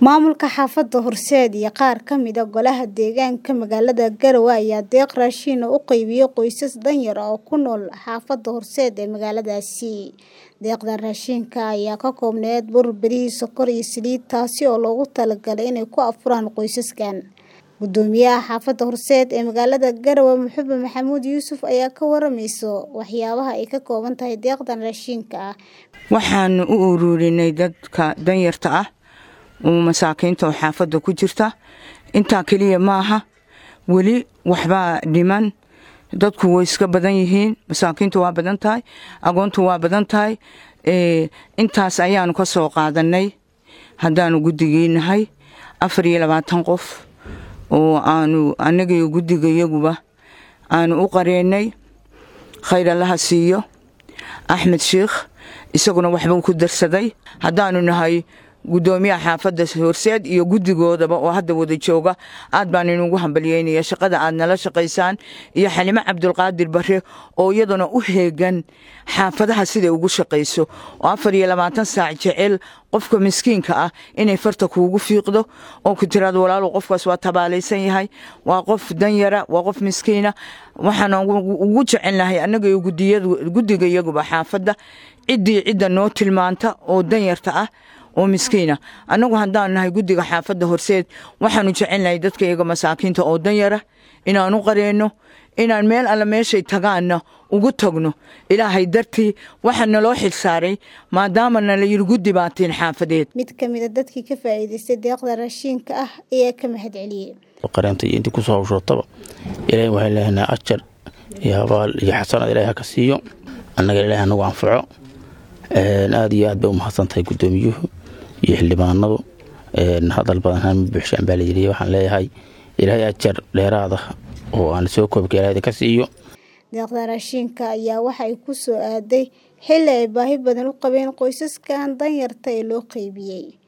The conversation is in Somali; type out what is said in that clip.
Maamulka xaafadda Horseed iyo qaar ka mid ah golaha deegaanka magaalada Garowe ayaa deeq raashin ah u qaybiyay qoysas danyar ah oo ku nool xaafadda Horseed ee magaaladaasi. Deeqdan raashinka ayaa ka koobnayd bur, bariis, sokor iyo saliid taasi oo loogu talagalay inay ku afuraan qoysaskan. Guddoomiyaha xaafadda Horseed ee magaalada Garowe Maxamed Maxamuud Yuusuf ayaa ka waramayso waxyaabaha ay ka kooban tahay deeqdan raashinka ah. Waxaanu u ururinay dadka danyarta ah oo masaakiinta oo xaafadda ku jirta intaa keliya maaha weli waxbaa dhiman dadku way iska badan yihiin masaakiintu waa badan tahay agoontu waa badan tahay intaas ayaanu ka soo qaadanay haddaanu guddigiinahay afar iyo labaatan qof oo aanu annagiyo guddigayaguba aanu u qareennay khayr allaha siiyo axmed sheikh isaguna waxbuu ku darsaday haddaanu nahay guddoomiyaha xaafadda horseed iyo guddigoodaba oo hadda wada jooga aad baan inugu hambalyeynaya shaqada aad nala shaqaysaan iyo xalimo cabdulqaadir bare oo iyaduna u heegan xaafadaha siday ugu shaqayso oo afar iyo labaatan saac jecel qofka miskiinka ah inay farta kuugu fiiqdo oo ku tiraado walaalow qofkaas waa tabaalaysan yahay waa qof danyara waa qof miskiina waxaan ugu jecelnahay annaga iyo guddiga iyaguba xaafadda ciddii cidda noo tilmaanta oo danyarta ah oo miskiina annagu haddaan nahay guddiga xaafadda horseed waxaanu jecelnahay dadka iyaga masaakiinta oo danyara inaan u qareenno inaan meel alla meeshay tagaanna ugu tagno ilaahay dartii waxaa naloo xilsaaray maadaama nala yidhi guddi baatiin xaafadeed Mid ka mid ah dadkii ka faa'iidaystay deeqda raashinka ah ayaa ka mahad celiyey. qareenta iyo intii kusoo hawshootaba ilaahay waxay leeyahay ajar iyo abaal iyo xasanad ilaahay ha ka siiyo annaga ilaahay anagu anfaco aada iyo aad bay u mahadsan tahay guddoomiyuhu iyo xildhibaanadu hadal badan hama buuxshaan baa layidhi waxaan leeyahay ilaahay ajar dheeraada oo aan soo koobka ilaahay ka siiyo Deeqda raashinka ayaa waxa ay ku soo aaday xilli ay baahi badan u qabeen qoysaskan danyarta ee loo qaybiyey.